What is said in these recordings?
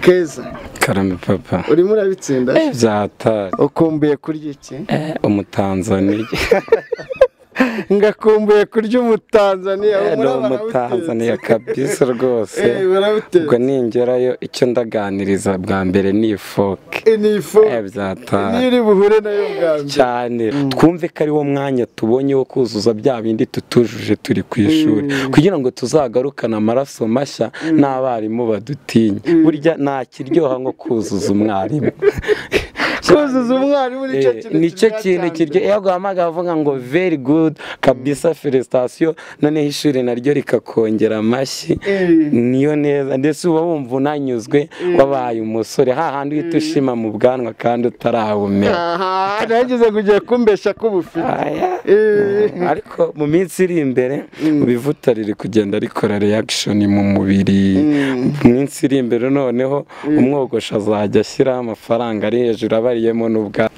keza karame papa urimo urabitsinda byatari ukumbuye kurya iki umutanzaniya ngakumbuye kurya umutanzaniya ni umutanzaniya kabisa rwose ubwo barabitetse ningerayo icyo ndaganiriza bwa mbere ni ifoke ni ifu byatari niyo uri buhure nayo bwa mbere cyane twumve ko ari wo mwanya tubonye wo kuzuza bya bindi tutujuje turi ku ishuri kugira ngo tuzagarukane amaraso mashya n'abarimu badutinya burya nta kiryoha nko kuzuza umwarimu kuzuza umwarimu nicyo Eh, kintu nicyo kiryoha kintu cyane. kiryo iyo aguhamagaye avuga ngo very good kabisa felicitation noneho ishuri naryo rikakongera amashyi Eh. niyo neza ndetse uba wumva unanyuzwe wabaye umusore hahandi uhita ushima mu bwanwa kandi utarabumera aha nageze kugira kumbesha k'ubufite Aya. Eh. ariko mu minsi iri imbere ibivuta riri kugenda rikora reaction mu mubiri mu minsi iri imbere noneho umwogosha azajya ashyiraho amafaranga ari hejuru abariyemo n'ubwa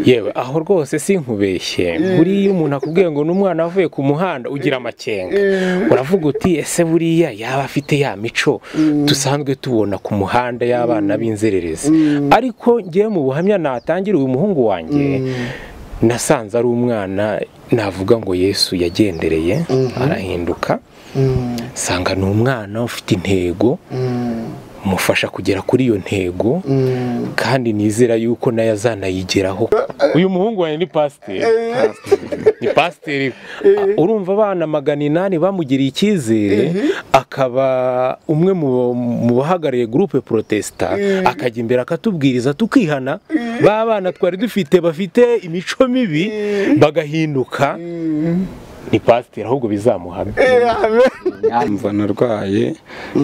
yewe aho rwose sinkubeshye buriya iyo umuntu akubwiye ngo n'umwana avuye ku muhanda ugira amakenga uravuga uti ese buriya yaba afite ya mico dusanzwe tubona ku muhanda y'abana b'inzererezi ariko ngewe mu buhamya natangira uyu muhungu wanjye nasanze ari umwana navuga ngo yesu yagendereye arahinduka nsanga ni umwana ufite intego umufasha kugera kuri iyo ntego kandi nizera yuko nayo azanayigeraho uyu muhungu wawe ni pasiteri ni pasiteri urumva abana magana inani bamugiriye icyizere akaba umwe mu- mu bahagarariye gurupe protesita akajya imbere akatubwiriza tukihana ba bana twari dufite bafite imico mibi bagahinduka ni pasiteri ahubwo bizamuhamya mva narwaye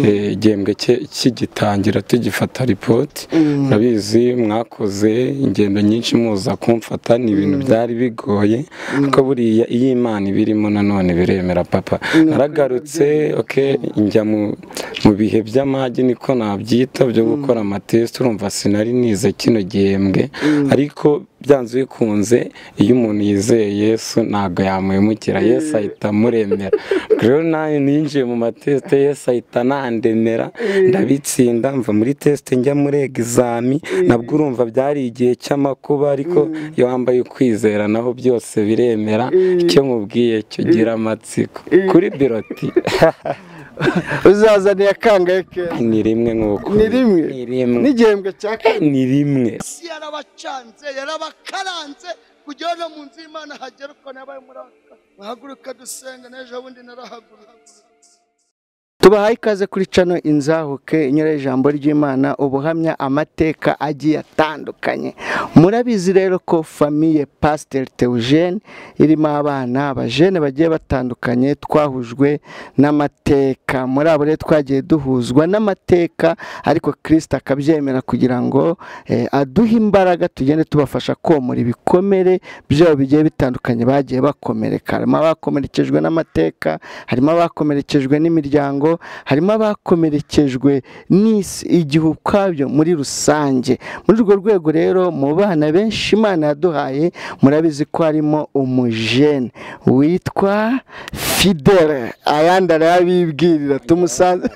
eh, igihembwe cye- kigitangira tugifata ripoti ndabizi mwakoze ingendo nyinshi muza kumfata ni ibintu byari bigoye ariko buriya iyo imana ibirimo nanone biremera papa naragarutse okay, njya mu mu bihe by'amage niko nabyita byo gukora amatesite urumva sinari nize kino gihembwe ariko byanze bikunze iyo umuntu yizeye yesu ntabwo yamwimukira yesu ahita amuremera Ubwo rero nawe ninjiye mu matesite yesu ahita anandemera ndabitsinda mva muri tesite njya muri egizami nabwo urumva byari igihe cy'amakuba ariko iyo wambaye ukwizera naho byose biremera icyo mubwiye cyo gira amatsiko kuri biroti uzazaniye akangahe keza ni rimwe nk'uko ni rimwe ni rimwe n'igihembwe cya kane ni rimwe isi yarabacanze yarabakaranze kugira ngo no mu nzu y'imana hagere uko nabaye muri aka bahaguruka dusenga n'ejo bundi narahagurutse tubahaye ikaze kuri cano inzahuke inyura ijambo ry'imana ubuhamya amateka agiye atandukanye murabizi rero ko famiye pasiteri teujene irimo abana abajene bagiye batandukanye twahujwe n'amateka muri abo rero twagiye duhuzwa n'amateka ariko kirisita akabyemera kugira ngo eh, aduhe imbaraga tugende tubafasha komora ibikomere byabo bigiye bitandukanye bagiye bakomereka harimo abakomerekejwe n'amateka harimo abakomerekejwe n'imiryango harimo abakomerekejwe n'isi igihe ukwabyo muri rusange muri urwo rwego rero mu bana benshi imana yaduhaye murabizi ko harimo umujene witwa fidele ayandi arayabibwirira tumusanze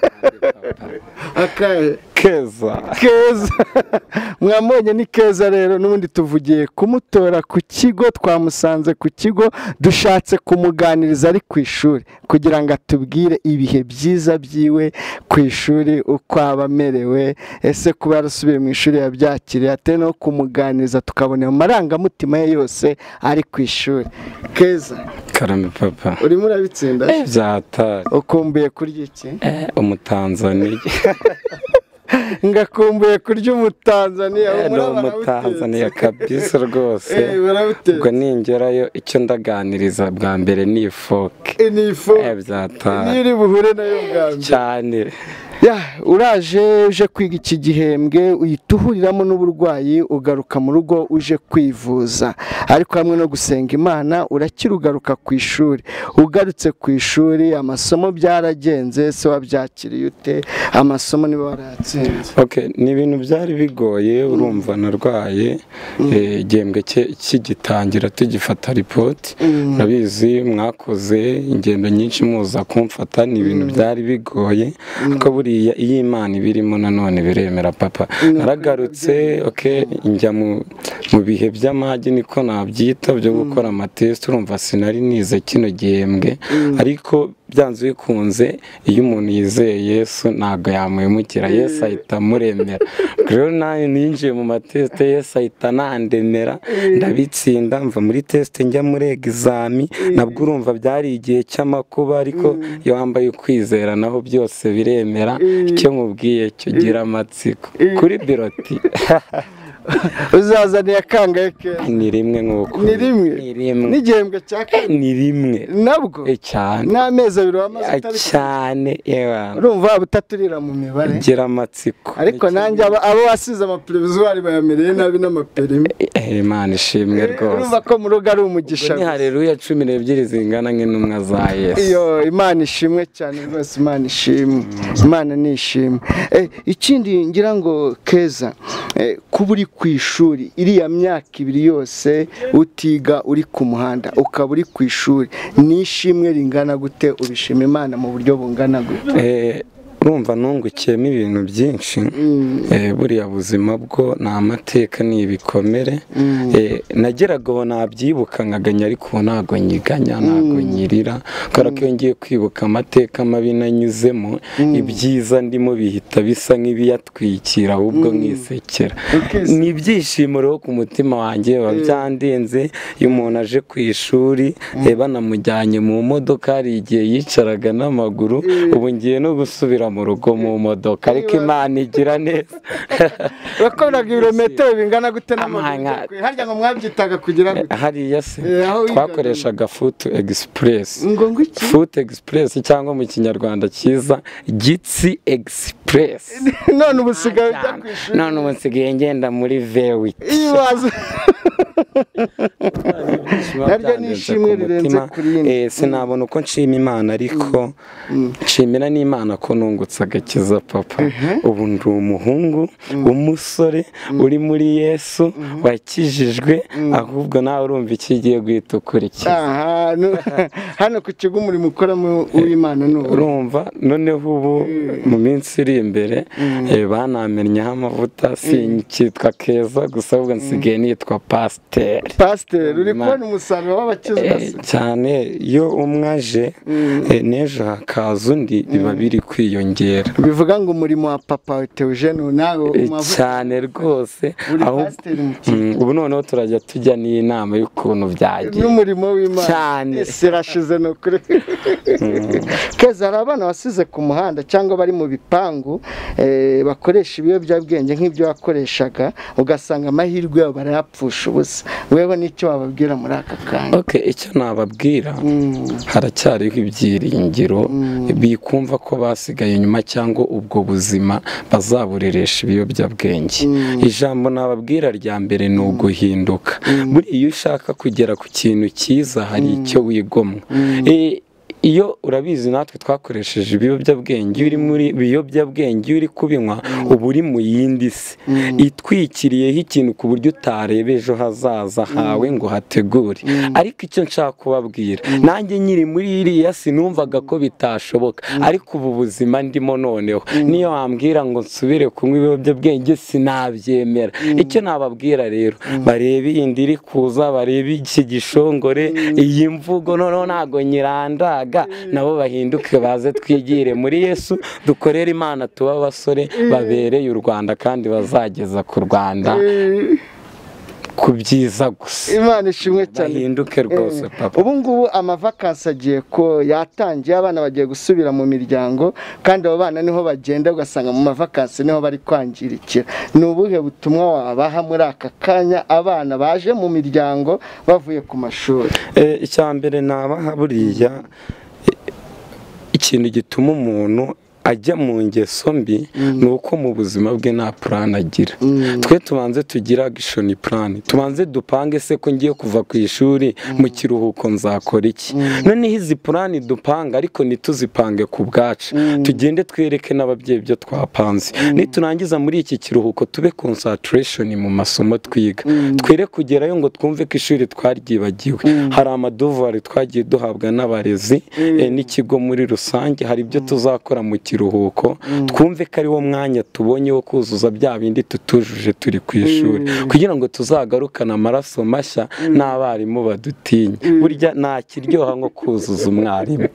akahe keza keza mwamubonye ni keza rero n'ubundi tuvugiye kumutora ku kigo twamusanze ku kigo dushatse kumuganiriza ari ku ishuri kugira ngo atubwire ibihe byiza byiwe ku ishuri uko aba amerewe ese kuba yarasubiye mu ishuri yabyakiriye atari no kumuganiriza tukabona mu marangamutima ye yose ari ku ishuri keza karame papa urimo urabitsinda byatari ukumbuye kurya iki umutanzaniya ngakumbuye kurya umutanzaniya ni umutanzaniya kabisa rwose ubwo ningerayo icyo ndaganiriza bwa mbere ni ifoke ni ifu niyo byatari uri buhure nayo bwa mbere cyane Ya, uraje uje kwiga iki gihembwe uhita uhuriramo n'uburwayi ugaruka mu rugo uje kwivuza ariko hamwe no gusenga imana urakira ugaruka ku ishuri ugarutse ku ishuri amasomo byaragenze se wabyakiriye ute amasomo niba warayatsinze Okay, ni ibintu byari bigoye urumva narwaye eh, igihembwe cye- kigitangira tugifata ripoti ndabizi mwakoze ingendo nyinshi muza kumfata ni ibintu byari bigoye ariko buriya buriya iyo imana ibirimo nanone biremera papa naragarutse oke njya mu mu bihe by'amage niko nabyita byo gukora amatesite urumva sinari nize kino gihembwe ariko byanze bikunze iyo umuntu yizeye yesu ntabwo yamwimukira yesu ahita amuremera rero nawe ninjiye mu matesite yesu ahita anandemera ndabitsinda mva muri tesite njya muri egizami nabwo urumva byari igihe cy'amakuba ariko iyo wambaye ukwizera naho byose biremera icyo mubwiye cyo gira amatsiko kuri biroti uzazaniye akangahe keza ni rimwe nk'uko ni rimwe ni rimwe n'igihembwe cya kane ni rimwe nabwo Eh, cyane n'amezi abiri wamaze Eh, utariki cyane yewe urumva waba utaturira mu mibare gira amatsiko ariko nanjye aba- abo wasize amapirivizwari bayamereye nabi n'amaperime Eh, imana ishimwe rwose urumva ko mu rugo ari umugisha Ubwo ni hareruya cumi n'ebyiri zingana nk'intumwa za yesu iyo imana ishimwe cyane rwose imana ishimwe imana ni ishimwe Eh, ikindi ngira ngo keza eh, kuba uri ku ishuri iriya myaka ibiri yose utiga uri ku muhanda ukaba uri ku ishuri ni ishimwe ringana gute ubishima imana mu buryo bungana gute Eh, urumva nungukiyemo ibintu byinshi Eh, buriya buzima bwo ni amateka ni ibikomere Eh, nageraga ubu nabyibuka nkaganya ariko ubu ntabwo nyiganya ntabwo nyirira kubera ko iyo ngiye kwibuka amateka mabi nanyuzemo ibyiza ndimo bihita bisa nk'ibiyatwikira ahubwo nkisekera Ukise- ni ibyishimo rero ku mutima wanjye biba byandinze iyo umuntu aje ku ishuri eh, banamujyanye mu modoka hari igihe yicaraga n'amaguru ubu ngiye no gusubira mu rugo mu modoka ariko imana igira neza wakoraga ibirometero bingana gute n'amaguru Amahanga. ugiye kure? harya ngo mwabyitaga kugira gute hariya se Eh, aho wigaga. twakoreshaga futu egisipuresi ngo ngo iki futu egisipuresi cyangwa mu kinyarwanda cyiza gitsi egisipuresi none ubu usigaye ujya ku ishuri none ubu nsigaye ngenda muri vewi iyo waza Naryo ni ishimwe rirenze kuri rindi. Eh, sinabona uko nshima imana ariko nshimira n'imana ko nungutse agakiza papa ubu ndi umuhungu w'umusore uri muri yesu wakijijwe ahubwo nawe urumva icyo ugiye guhita ukurikira aha nu- hano ku kigo umurimo ukoramo uw'imana ni uwo urumva noneho ubu mu minsi iri imbere eh, banamenyeho amavuta sinkitwa keza gusa ahubwo nsigaye nitwa pasiteri pasiteri uri Imana. kubona umusaruro w'abakizwa Eh, se cyane iyo umwe aje eh, n'ejo hakaza undi biba biri kwiyongera bivuga ngo umurimo wa papa wawe Theogene nawe Eh, umavuta cyane rwose uri aho pasiteri mu kigo Mm, ubu noneho turajya tujya n'inama y'ukuntu byagiye n'umurimo w'imana Cyane. ese irashize ni ukuri keza hari abana basize ku muhanda cyangwa bari mu bipangu eh, bakoresha ibiyobyabwenge nk'ibyo wakoreshaga ugasanga amahirwe yabo barayapfusha ubusa wewe n'icyo wababwira muri aka kanya ok icyo nababwira Mm. haracyariho ibyiringiro bikumva ko basigaye inyuma cyangwa ubwo buzima bazabureresha ibiyobyabwenge ijambo nababwira rya mbere ni uguhinduka buri iyo ushaka kugera ku kintu cyiza hari icyo wigomwa Eh, iyo urabizi natwe twakoresheje ibiyobyabwenge iyo uri muri biyobyabwenge iyo uri kubinywa uba uri mu yindi si itwikiriyeho ikintu ku buryo utareba ejo hazaza hawe ngo hategure ariko icyo nshaka kubabwira nanjye nyiri muri iriya sinumvaga ko bitashoboka ariko ubu buzima ndimo noneho niyo wambwira ngo nsubire kunywa ibiyobyabwenge sinabyemera icyo nababwira rero barebe iyi nda iri kuza barebe iki gishongore iyi mvugo noneho ntabwo nyirandaga nabo bahinduke baze twigire muri yesu dukorere imana tuba abasore babereye u rwanda kandi bazageza ku rwanda Eh, ku byiza gusa imana ishimwe cyane bahinduke rwose papa ubu ngubu amavakansi agiye ko yatangiye abana bagiye gusubira mu miryango kandi abo bana niho bagenda ugasanga mu mavakansi niho bari kwangirikira ni ubuhe butumwa wabaha muri aka kanya abana baje mu miryango bavuye ku mashuri Eh, icya mbere nabaha buriya eh, ikintu gituma umuntu ajya mu ngeso mbi ni uko mu buzima bwe nta purani agira twe tubanze tugire agishoni purani tubanze dupange se ko ngiye kuva ku ishuri mu kiruhuko nzakora iki noneho izi purani dupanga ariko ntituzipange ku bwacu tugende twereke n'ababyeyi ibyo twapanze niturangiza muri iki kiruhuko tube konsatireshoni mu masomo twiga twere kugerayo ngo twumve ko ishuri twaryibagiwe hari amaduvari twagiye duhabwa n'abarezi eh, n'ikigo muri rusange hari ibyo tuzakora mu kiruhuko kiruhuko twumve ko ariwo mwanya tubonye wo kuzuza bya bindi tutujuje turi ku ishuri kugira ngo tuzagarukane amaraso mashya n'abarimu badutinya burya nta kiryoha nko kuzuza umwarimu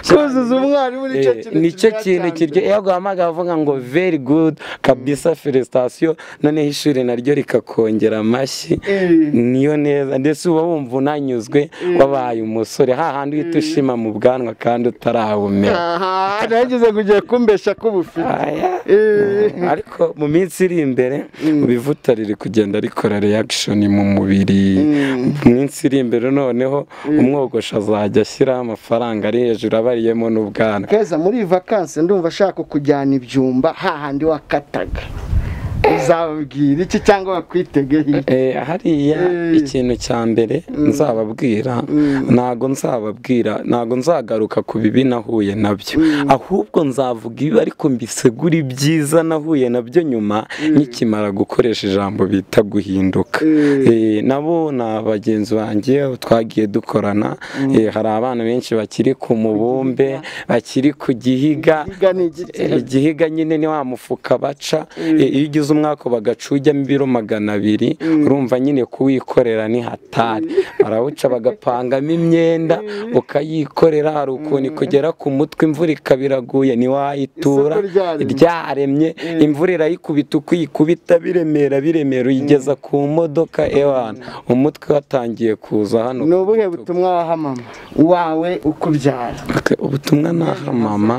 kuzuza umwarimu nicyo Eh, kintu nicyo kiryoha kintu cyane. kiryo iyo aguhamagaye avuga ngo very good kabisa felicitation noneho ishuri naryo rikakongera amashyi Eh. niyo neza ndetse uba wumva unanyuzwe wabaye umusore hahandi uhita ushima mu bwanwa kandi utarawumera aha nageze kugira kumbesha k'ubufite Aya. Eh. ariko mu minsi iri imbere ibivuta riri kugenda rikora reaction mu mubiri mu minsi iri imbere noneho umwogosha azajya ashyiraho amafaranga ari hejuru abariyemo n'ubwana keza muri iyi vakansi ndumva ashaka kujyana ibyumba hahandi wakataga uzababwira iki cyangwa bakwitegeye iki? Eh, hariya Eh. ikintu cya mbere nzababwira ntago nzababwira ntago nzagaruka ku bibi nahuye nabyo ahubwo nzavuga ibi ariko mbisegura ibyiza nahuye nabyo nyuma nkikimara gukoresha ijambo bita guhinduka Eh, nabo ni abagenzi banjye twagiye dukorana Eh, hari abana benshi bakiri ku mubumbe bakiri ku gihiga Igihiga ni igiti. Eh, igihiga nyine ni wa mufuka baca Eh, iyo ugize umwaka bagacujyamo ibiro magana abiri urumva nyine kuwikorera ni hatari barawuca bagapangamo imyenda ukayikorera hari ukuntu ikugera ku mutwe imvura ikaba iraguye ntiwayitura Isoko ryaremye. ryaremye imvura irayikubita uko uyikubita biremera biremera uyigeza ku modoka ewana umutwe watangiye kuza hano ni ubuhe butumwa waha mama wawe ukubyara ubutumwa naha mama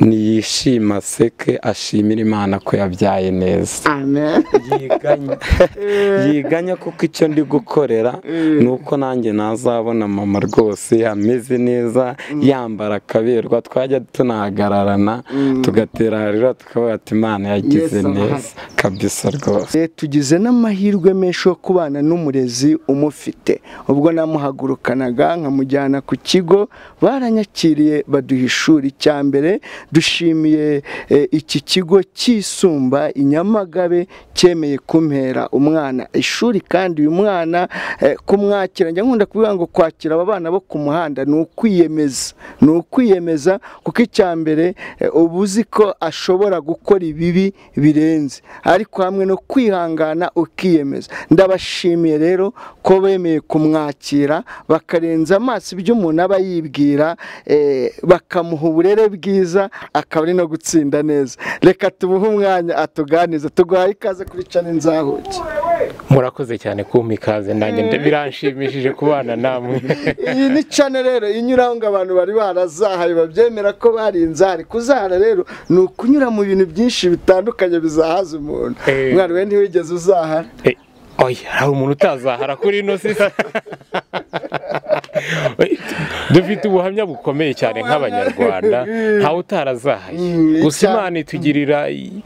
niyishima aseke ashimira imana ko yabyaye neza amen yiganya yiganya kuko icyo ndi gukorera ni uko nanjye nazabona mama rwose ameze neza yambara akaberwa twajya tunahagararana tugatera harira tukavuga ati imana yagize Yesu arahari." neza kabisa rwose Eh, tugize n'amahirwe menshi yo kubana n'umurezi umufite ubwo namuhagurukanaga nkamujyana ku kigo baranyakiriye baduha ishuri cya mbere dushimiye eh, iki kigo cyisumba i Nyamagabe cyemeye kumpera umwana ishuri kandi uyu mwana eh, kumwakira njya nkunda kuvuga ngo kwakira aba bana bo ku muhanda ni ukwiyemeza ni ukwiyemeza kuko icya mbere eh, uba uzi ko ashobora gukora ibibi birenze ariko hamwe no kwihangana ukiyemeza ndabashimiye rero ko bemeye kumwakira bakarenza amaso ibyo umuntu aba yibwira eh, bakamuha uburere bwiza akaba ari no gutsinda neza reka tubuhe umwanya atuganize tuguhaye ikaze kuri cana inzahuke murakoze cyane kumpa ikaze nanjye nda- biranshimishije kubana namwe iyi ni cane rero inyuraho ngo abantu bari barazahaye babyemera ko barinze hari kuzahara rero ni ukunyura mu bintu byinshi bitandukanye bizahaza umuntu Eh. umwana we ntiwigeze uzahara Eh, oya hari umuntu utazahara kuri ino sisa dufite ubuhamya bukomeye cyane nk'abanyarwanda ntawe utarazahaye Mm, gusa icya- imana itugirira i-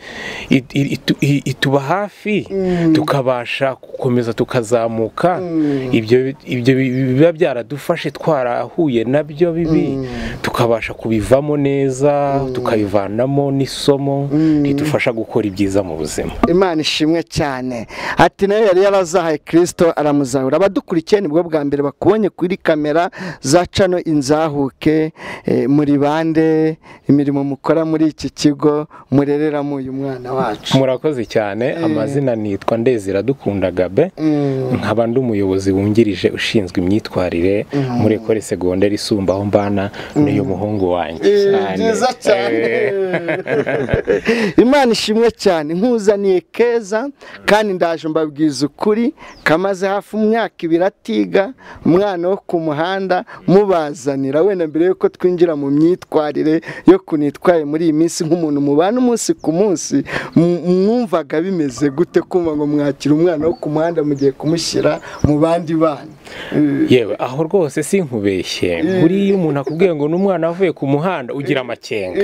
i- i- itu- i- ituba hafi tukabasha gukomeza tukazamuka ibyo ibyo bi- biba byaradufashe twarahuye nabyo bibi tukabasha kubivamo neza tukabivanamo n'isomo ridufasha gukora ibyiza mu buzima imana ishimwe cyane ati nayo yari yarazahaye kirisito aramuzahura abadukurikiye nibwo bwa mbere bakubonye kuri kamera za cano inzahuke eh, muri bande imirimo mukora muri iki kigo murereramo uyu mwana wacu murakoze cyane amazina nitwa ndezira dukunda gabe nkaba ndi umuyobozi wungirije ushinzwe imyitwarire muri ekore segonderi isumba aho mbana n'uyu muhungu wanjye Eh, byiza cyane imana ishimwe cyane nkuzaniye keza kandi ndaje mbabwiza ukuri kamaze hafi umwaka ibiri atiga umwana wo ku muhanda mubazanira wenda mbere y'uko twinjira mu myitwarire yo kunitwaye muri iyi minsi nk'umuntu mubana umunsi ku munsi mu- mwumvaga bimeze gute kumva ngo mwakira umwana wo ku muhanda mugiye kumushyira mu bandi bana yewe aho rwose sinkubeshye buriya umuntu akubwiye ngo n'umwana avuye ku muhanda ugira amakenga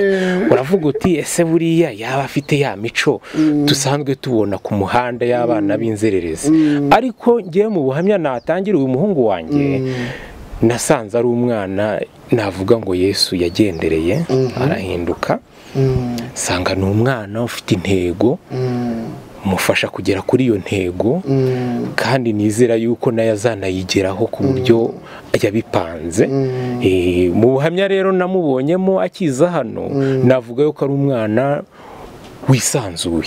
uravuga uti ese buriya yaba afite ya mico dusanzwe tubona ku muhanda y'abana b'inzererezi ariko ngewe mu buhamya natangira uyu muhungu wanjye nasanze ari umwana navuga ngo yesu yagendereye arahinduka Mm, nsanga ni umwana ufite intego mu bimufasha kugera kuri iyo ntego kandi nizera yuko nayo azanayigeraho ku buryo yabipanze Eh, mu buhamya rero namubonyemo akiza hano navuga yuko ari umwana wisanzuye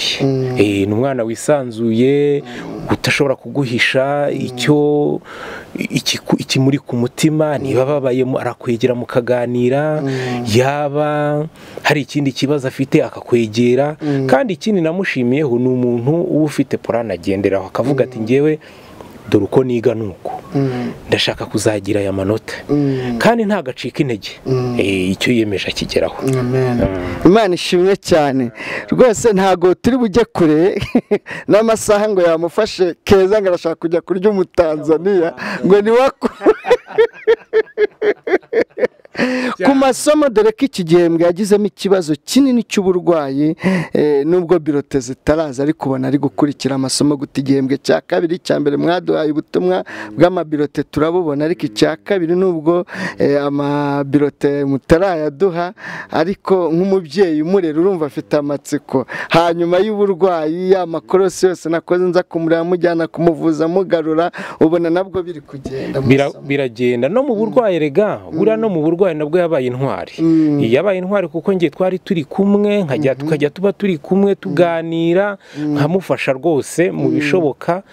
Eh, ni umwana wisanzuye utashobora kuguhisha icyo ikiku- ikimuri ku mutima niba ababayemo arakwegera mukaganira yaba hari ikindi kibazo afite akakwegera kandi ikindi namushimiyeho ni umuntu uba ufite porani agenderaho akavuga ati ngewe dore uko niga ni uku ndashaka kuzagira aya manota kandi ntagacika intege Eh, icyo yiyemeje akigeraho imana ishimwe cyane rwose ntabwo turi bujye kure n'amasaha ngo yamufashe keza ngo arashaka kujya kurya umutanzaniya ngo ni wako ku masomo dore ko iki gihembwe yagizemo ikibazo kinini cy'uburwayi eh, nubwo birote zitaraza ariko ubona ari gukurikira amasomo guta igihembwe cya kabiri icya mbere mwaduhaye ubutumwa bw'amabirote turabubona ariko icya kabiri nubwo eh, amabirote mutarayaduha ariko nk'umubyeyi umurera urumva afite amatsiko hanyuma y'uburwayi ya makorosi yose nakoze nza kumureba mujyana kumuvuza mugarura ubona nabwo biri kugenda mu Bira- masomo. biragenda no mu burwayi rega buriya no mu burwayi nabwo yabaye intwari yabaye intwari kuko njye twari turi kumwe nkajya tukajya tuba turi kumwe tuganira nkamufasha rwose mu bishoboka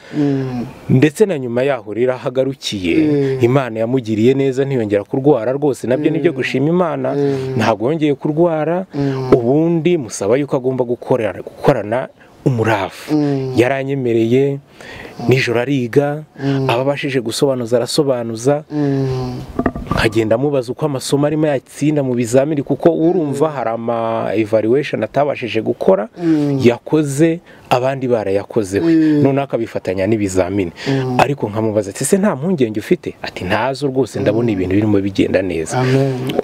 ndetse na nyuma yaho rero aho agarukiye imana yamugiriye neza ntiyongera kurwara rwose nabyo nibyo gushima imana ntabwo yongeye kurwara ubundi musaba yuko agomba gukorera gukorana umuravu yaranyemereye nijoro ariga ababashije gusobanuza arasobanuza nkagenda mubaza uko amasomo arimo yatsinda mu bizamini kuko urumva hari ama evaluation atabashije gukora yakoze abandi barayakoze we noneho akabifatanya n'ibizamini ariko nkamubaza ati ese nta mpungenge ufite ati ntazo rwose ndabona ibintu birimo bigenda neza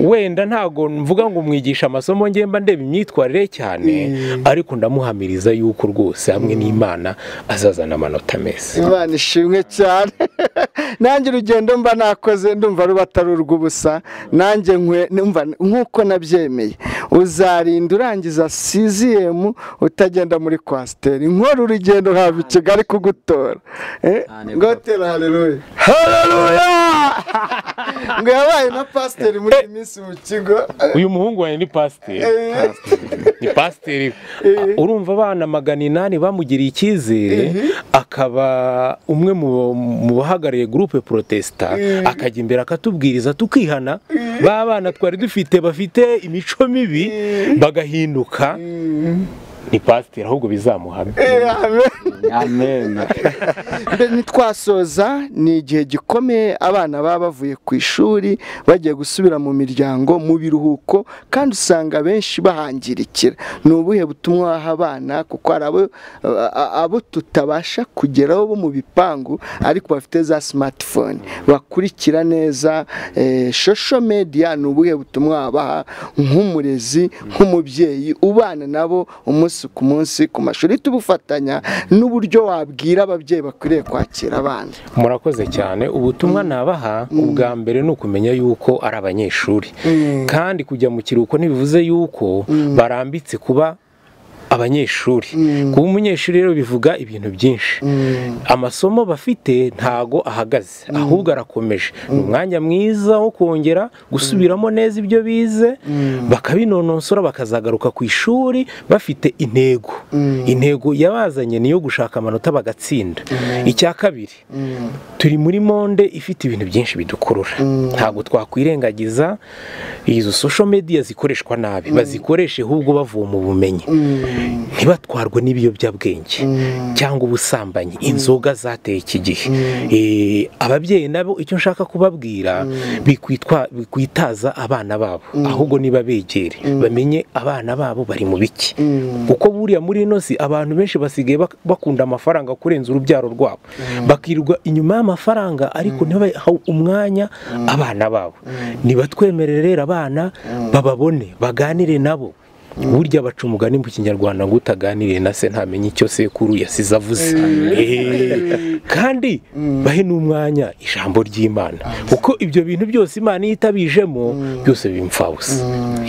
wenda ntago mvuga ngo mwigisha amasomo nge mba ndeba imyitwarire cyane ariko ndamuhamiriza yuko rwose hamwe n'imana azazana amanota meza imana ishimwe cyane nanjye urugendo mba nakoze ndumva ruba atari urw'ubusa nanjye nkwe- numva nk'uko nabyemeye uzarinda urangiza siziyemu utagenda muri kwasiteri nkora urugendo hava i kigali kugutora Eh, ngotera hareruye hareruya ngo yabaye na pasiteri muri iyi minsi mu kigo uyu muhungu wanjye ni pasiteri ni pasiteri urumva abana magana inani bamugiriye icyizere akaba umwe mu- mu bahagarariye gurupe porotesita akajya imbere akatubwiriza tukihana ba bana twari dufite bafite imico mibi bagahinduka ni pasiteri ahubwo bizamuhamya amena ntitwasoza ni igihe gikomeye abana baba bavuye ku ishuri bagiye gusubira mu miryango mu biruhuko kandi usanga benshi bahangirikira ni ubuhe butumwa waha abana kuko hari abo, a- abo tutabasha kugeraho bo mu bipangu ariko bafite za smartphone bakurikira neza eh, social media ni ubuhe butumwa wabaha nk'umurezi nk'umubyeyi ubana nabo umunsi ku munsi ku mashuri tubufatanya n'uburyo wabwira ababyeyi bakwiriye kwakira abana murakoze cyane ubutumwa nabaha ubwa mbere ni ukumenya yuko ari abanyeshuri kandi kujya mu kiruhuko ntibivuze yuko barambitse kuba abanyeshuri kuba umunyeshuri rero bivuga ibintu byinshi amasomo bafite ntago ahagaze ahubwo arakomeje ni umwanya mwiza wo kongera gusubiramo neza ibyo bize bakabinonosora bakazagaruka ku ishuri bafite intego intego yabazanye niyo gushaka amanota bagatsinda icya kabiri turi muri monde ifite ibintu byinshi bidukurura ntabwo twakwirengagiza izo social media zikoreshwa nabi bazikoreshe ahubwo bavoma ubumenyi ntibatwarwe n'ibiyobyabwenge cyangwa ubusambanyi inzoga zateye iki gihe Eh, ababyeyi nabo icyo nshaka kubabwira bikwitwa- bikwitaza abana babo ahubwo nibabegere bamenye abana babo bari mu biki kuko buriya muri ino si abantu benshi basigaye bak- bakunda amafaranga kurenza urubyaro rwabo bakirirwa inyuma y'amafaranga ariko ntibaha umwanya abana babo nibatwemerere rero abana bababone baganire nabo burya baca umugani mu kinyarwanda ngo utaganiriye na se ntamenye icyo sekuru yasize avuze Eh, kandi bahe n'umwanya ijambo ry'imana kuko ibyo bintu byose imana iyo itabijemo byose biba imfabusa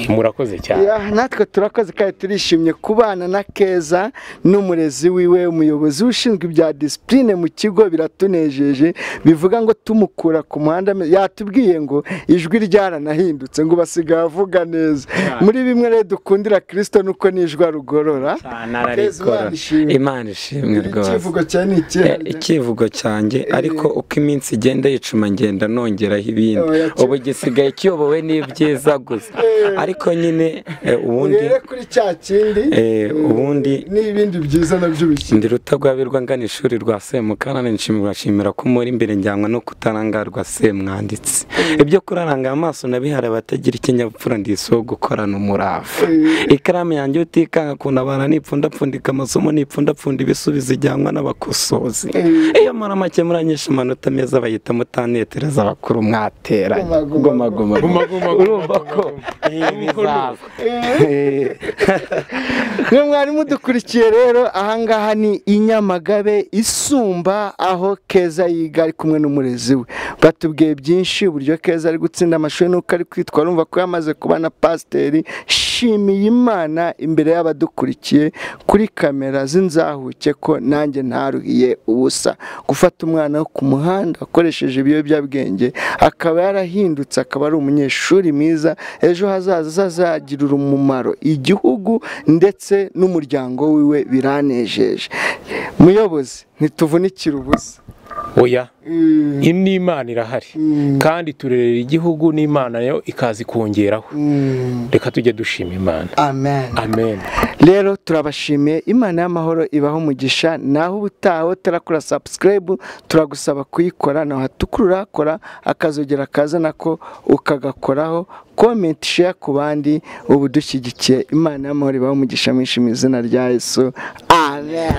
murakoze cyane Ya, natwe turakoze kandi turishimye kubana na keza n'umurezi wiwe umuyobozi ushinzwe ibya disipurine mu kigo biratunejeje bivuga ngo tumukura ku muhanda ame- yatubwiye ngo ijwi ryaranahindutse ngo basigaye avuga neza muri bimwe rero dukundira kirisito nuko n'ijwi arugorora cyane ararigorora. Imana ishimwe. imana ishimwe rwose icyivugo cya ni ikihe Eh, icyivugo cyanjye ariko uko iminsi igenda yicuma ngenda nongeraho ibindi Oya, ki- ubu gisigaye kiyobowe n'ibyiza gusa ariko nyine eh, ubundi urebe kuri cya kindi eh, ubundi n'ibindi byiza nabyo bishya ndi rutagwabirwa ngana ishuri rwa semukanani nshimira ko muri imbere njyanwa no kutarangarwa semwanditse ibyo kurarangara amaso nabihari abatagira ikinyabupfura ndiso gukorana umurava ikaramu yanjye utikanga kuntabara nipfundapfundika amasomo nipfundapfunda ibisubizo ijyanwa n'abakosozi iyo muri make muranyisha amanota meza bayita mutanetereza abakuru mwateranye Goma, goma goma. goma urumva ko eh, bizaza mwe mwarimu udukurikiye rero ahangaha ni i nyamagabe isumba aho keza yiga ari kumwe n'umurezi we batubwiye byinshi uburyo keza ari gutsinda amashuri n'uko ari kwitwara urumva ko yamaze kuba na pasiteri shimiye imana imbere y'abadukurikiye kuri kamera z'inzahuke ko nanjye ntaruhiye ubusa gufata umwana wo ku muhanda akoresheje ibiyobyabwenge akaba yarahindutse akaba ari umunyeshuri mwiza ejo hazaza azazagirira umumaro igihugu ndetse n'umuryango wiwe biranejeje muyobozi ntituvunikire ubusa oya n'imana irahari kandi turerera igihugu n'imana yo ikaza ikongeraho reka tujye dushima imana amen amen rero turabashimiye imana y'amahoro ibaho umugisha naho ubutaho tarakora sabusikarayibu turagusaba kuyikora naho hatukurura kora akazogera kaza nako ukagakoraho komenti sheya ku bandi ubu dushyigikiye imana y'amahoro ibaho umugisha mwinshi mu izina rya yesu amen